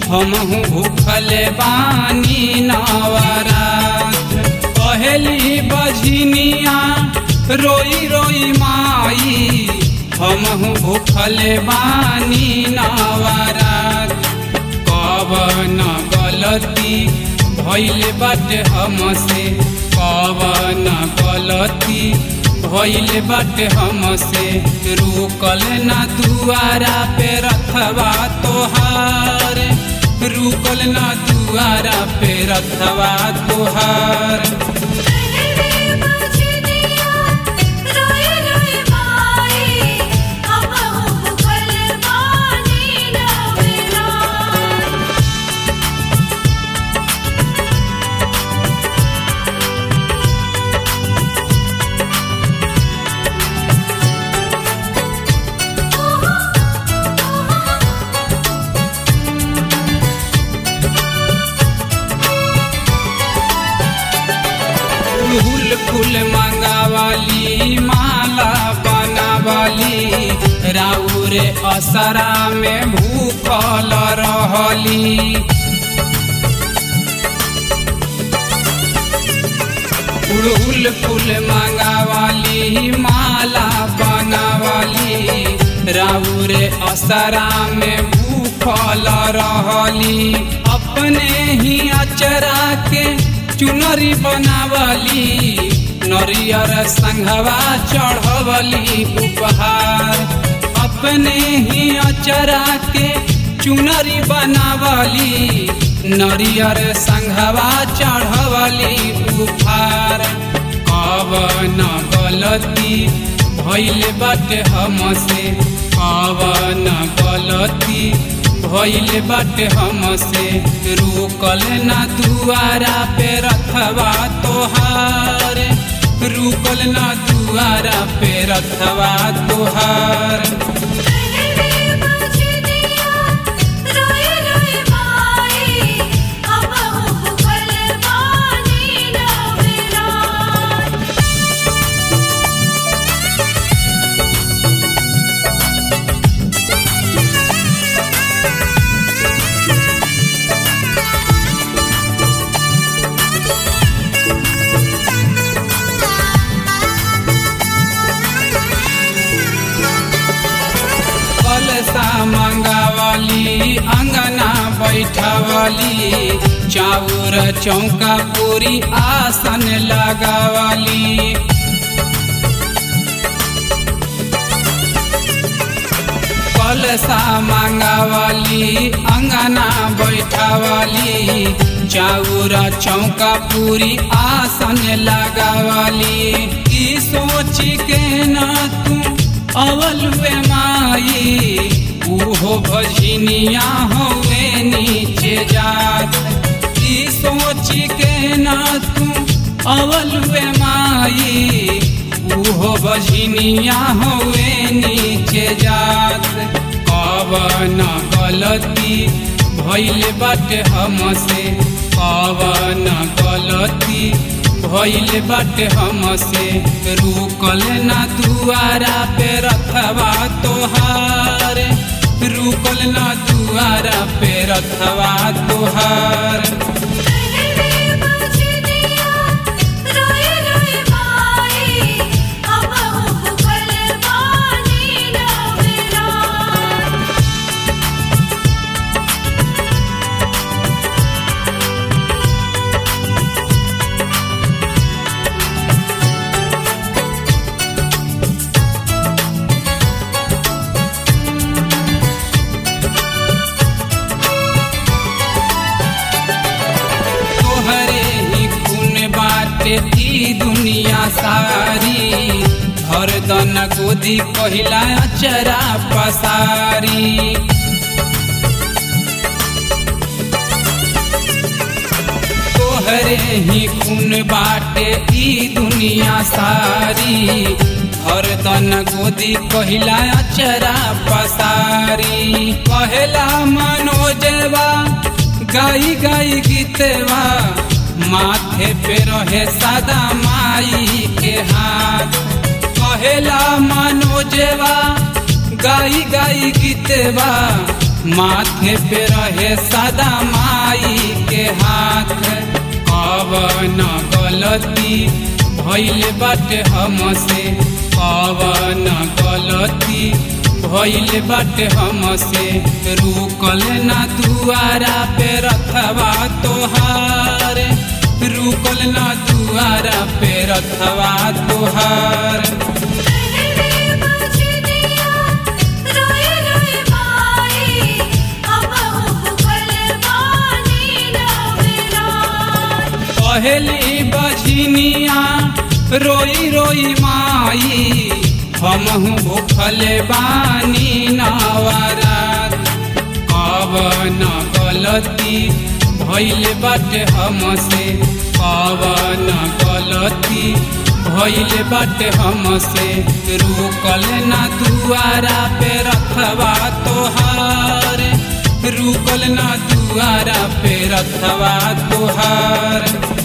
हमहू भूखल बानी नवरात पहली बजनिया रोई रोई माई हमहू भूखल बानी नवरात कवन गलती भैल बाटे हमसे कवन गलती भैल बाटे हमसे रुकल ना दुआरा पे रखवा तोहार रुकल ना दुआरा पे रखवा तोहार पहले बजनिया रोई रोई माई हमहु भूखल बानी नवरात फूल फूल मंगावाली माला बनावाली राउर असरा में भूखल रहली फूल फूल मंगावाली माला बनावाली राउर असरा में भूखल रहली अपने ही अचरा के चुनरी बनावली नरियर संघवा चढ़वली उपहार अपने ही अचरा के चुनरी बनावली नरियर संघवा चढ़वली उपहार कवन गलती भैल बाटे हमसे कवन गलती भैल बाटे हमसे रुकल ना दुआरा पे रखवा तोहार रुकल ना दुआरा पे रखवा तोहार पहले बजनिया रोई रोई माई हमहु भूखल बानी नवरात कलसा मंगावली अंगना बैठवली चाउर चौका पूरी आसन लगावली कलसा मंगावली अंगना बैठवली चाउर चौका पूरी आसन लगावली ई सोची के ना तू अवल वे माई उहो भजनिया होवे नीचे जात ई सोची के ना तू अवल वे माई उहो भजनिया होवे नीचे जात कवन गलती भैल बाटे हमसे कवन गलती भैल बाटे हमसे रुकल ना दुआरा पे रखवा तोहार रुकल ना दुआरा पे रखवा तोहार पहले बजनिया रोई रोई माई हमहु भूखल बानी नवरात तोहरे ही खून बाटे ई दुनिया सारी हर दन गोदी पहिला अचरा पसारी तोहरे ही खून बाटे ई दुनिया सारी हर दन गोदी पहिला अचरा पसारी पहला मनोजवा गाई गाई गीतवा माथे पे रहे सादा माई के हाथ कहेला मनोजवा गाई गाई गीतवा माथे पे रहे सदा माई के हाथ कवन गलती भैल बाटे हमसे कवन गलती भैल बाटे हमसे रुकल ना दुआरा पे रखवा तोहार रुकल ना दुआरा पे रखवा तोहार कहरे बजनिया रोए रोए माई अब भूखल बानी नवरात पहली बजनिया रोई रोई माई हमहू भूखल बानी नवरात कवन गलती भैल बाटे हमसे कवन गलती भैल बाटे हमसे रुकल ना दुआरा पे रखवा तोहार रुकल ना दुआरा पे रखवा तोहार